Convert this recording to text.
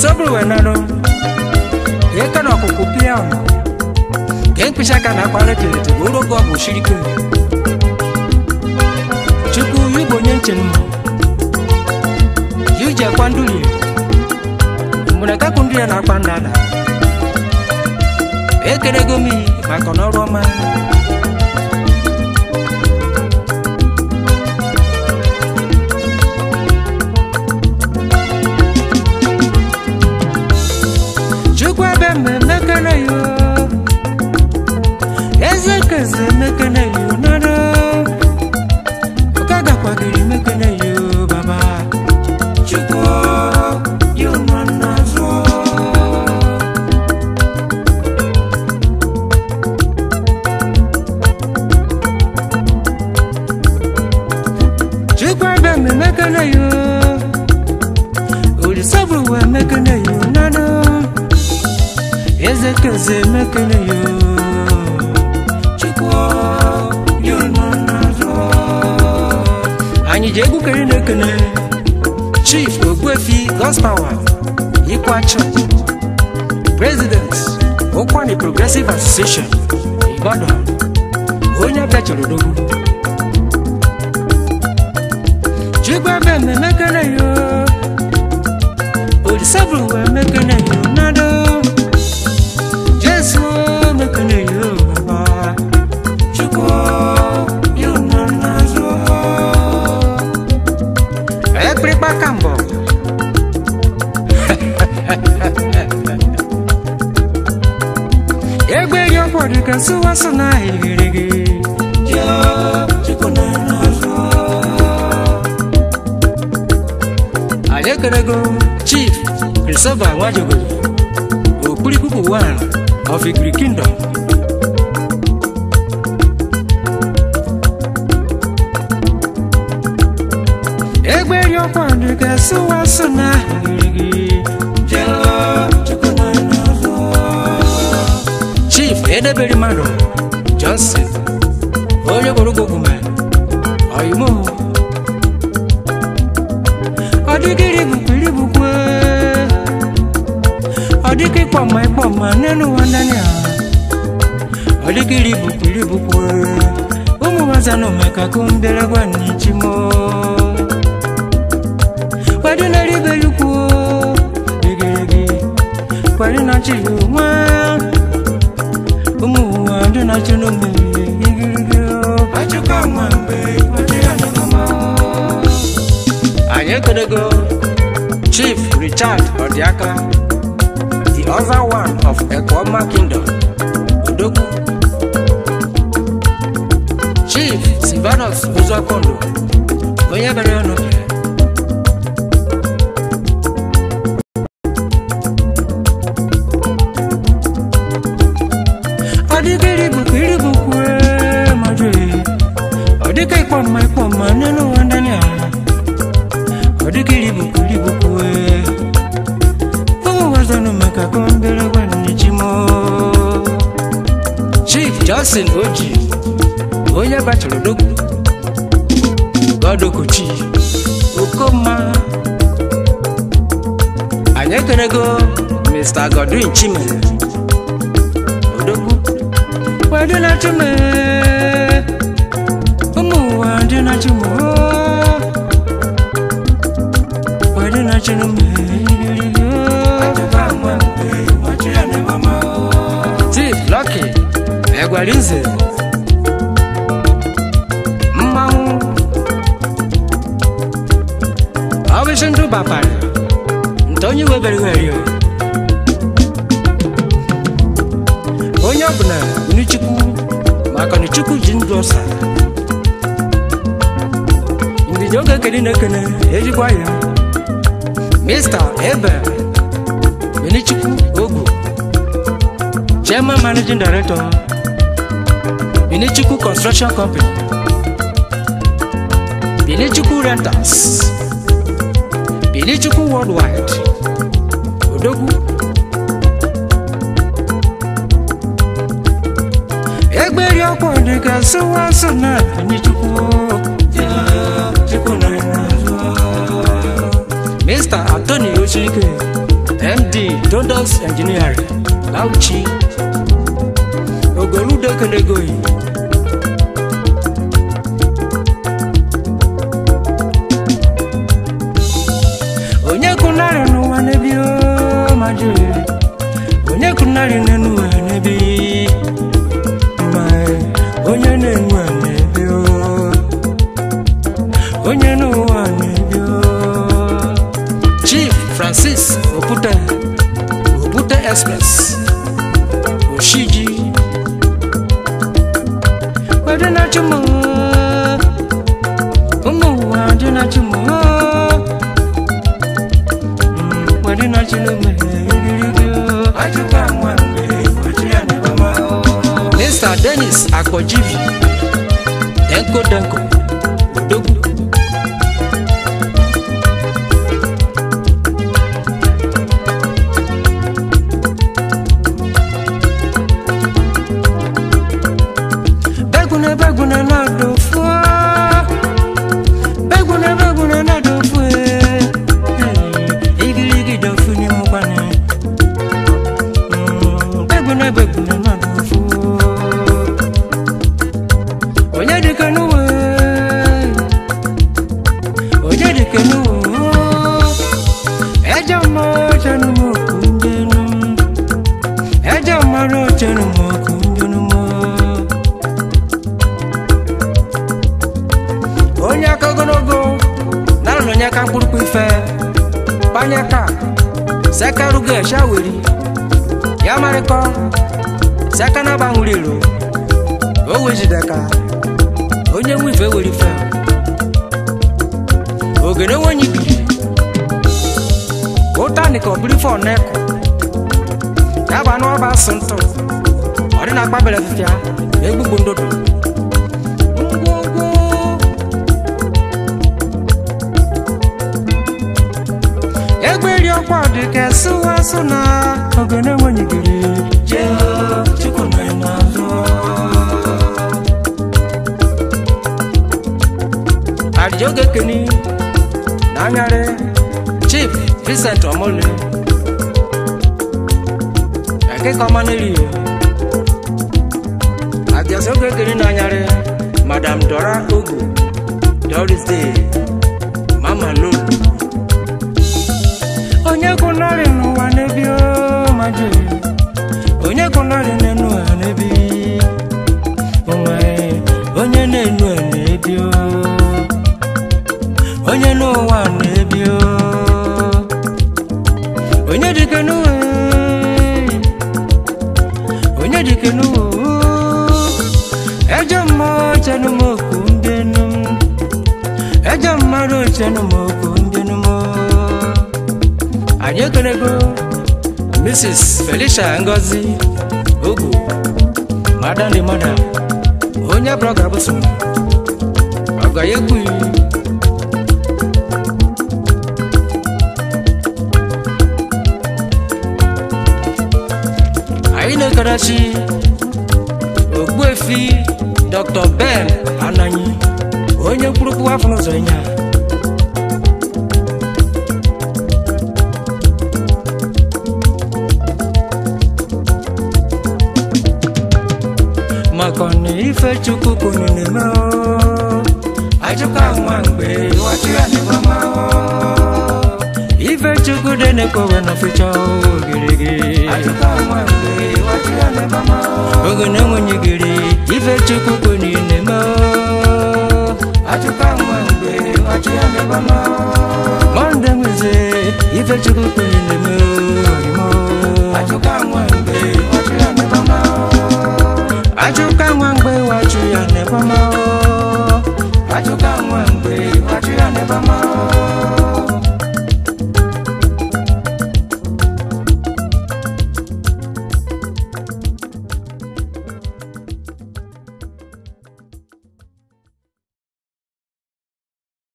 olisoburu wee nanụ eke na ọkụkụ pịa ọnụ ka mkpịsị aka na akpara telete bụ ụrụ oge ọ bụ shiri ike chukwu igbo onye nche mma yuji akwa nduli mgbe kakụ ndị ya na-akpa ndada ekelego m iyi maka n'ọrụ ọma chukwu ebe mmemmekene yo eze keze mekene yo nara ụka gakwagiri mekene yo baba chukwu yo nọ n'azụ chukwu ebe mmemmekene yo olisabu wee mekene yo nara eze keze mekene yo chukwu yo nọ n'azụ anyị ji egwu kere na-ekene chief ogbuefi gospawa ikwacho president ụkwani progressive association ibadan onye bịachara odogwu chukwu ebe mmemekene yo olisaburu wee mekene yo nado jesu mekene yo baba chukwu yo nọ n'azụ ekpirikpa ka mbọ egbe ri ọkwọ dịka sụwasụ na ahịrị gị anyị ekerego chief christopher nwajogo okpurikpuku one of igiri kingdom egbe ri ọkwọ dịka sụwasụ na ahịrị gị chief edebere mmadụ johnson onye gborogoguma oyimo ọdịgịrị bụkwiri bụkwe ọdịgị kpọma ịkpọma n'elu ụwa ndani a ọdịgịrị bụkwiri bụkwe ụmụ wazanụ meka kumbelagwa n'ichimo kwadi na ribelukwu digirigi kwadi na chiyonwa ụmụ ụwa ndị na-achị n'omume igirigi achịkwa nwa mgbe ọchị ya nọ n'ọma anyị ekelego chief richard ọdịaka the other one of ekwoma kingdom odogwu chief silvanus uzokondo onye bere ọnụ ọdịgịrị bụkwa iri bụkwa mmadụ ọ dịka ịkpọ mma ịkpọ mma n'elu ụwa ndani a ọ dịka iri bụkwa iri bụkwa ụmụ wazanụ maka kọmbere gwa n'ichimo chief johnson oji onye bachara odogwu godokochi okoma anyị ekerego mr godwin chimere odogwu wadị na chume ụmụ ụwa dị na chume wadị na chume Steve Lucky Egwarize mmanwụ ọbịsị ndụ bapara nte onye webere weri o onye ọbụla unu chukwu maka na chukwu ji ndụ ọsa ndidi oge ekele na-ekene ejikwa ya mr ebe benichukwu ogu chairman managing director benichukwu construction company benichukwu rentals benichukwu worldwide odogwu egberi ọkwọ dịka sụwasụ na benichukwu chukwu na mr anthony oshike md dodos engineering lauchi ogoludo kelegoyi onye kunarị n'ụwa n'ebi o maji onye kunarị n'ụwa n'ebi ma onye na-enwe n'ebi o onye n'ụwa n'ebi o chief francis opute opute express oshiji ọdịnachimu ụmụ ụwa ọdịnachimu Mr. Dennis Akpojivi Denko Denko Odogwu Begune begune na dofu Begune begune na dofu Igirigi dofu ni mukwane Begune begune na dofu Onye dike nuwe Onye dike nuwe Eja mo chenu mo kunjenu Eja maro chenu mo kunjenu mo onye aka ogologo nara na onye aka mkpụrụkpụ ife kpanye ka sekarugo eshaweri ya marịkọ seka na agbanwere iro o wejideka onye nwe ife were ife ogene nwenye ibiri ụtani ka ọbụrụ ife ọneko ya bụ anụ ọba asụ ntụ ọ dị na akpabere fifia egbugbu ndodo ngwongwo egberi ọkwa dị ka sụwasụ na ogene nwenyegiri jee chukwu na n'azụ adịjoge keni na anyarị chief vincent omole ekeka ọma n'eri adịọsị oge keni na anyarị madam dora ogo doris day mama lolo onye kwụnarị n'ụwa n'ebi o maji onye kwụnarị n'enu a n'ebi onwe onye na-enu a n'ebi o onye n'ụwa n'ebi o onye dike n'ụwa onye dike n'ụwa ejọ mmụọ chenu m okwu ndị enu ejọ mmadụ chenu m okwu ndị enu m anyị ekelego mrs felicia ngozi ogu madam the mother onye brọga bụso ọga ya ekwughị anyị na-ekarachi ogbuefi dr ben ananyi onye kwurukwu afọ n'ụzọ ịnya maka na ife chukwu kwunu na-eme o. ajụka nwa mgbe wachi ya n'ịgbama o. ife chukwu dị na-ekwewe na ficha ogirigi oge na-enwenye giri ife chukwu kwunu na-eme o. monde nweze ife chukwu kwunu na-eme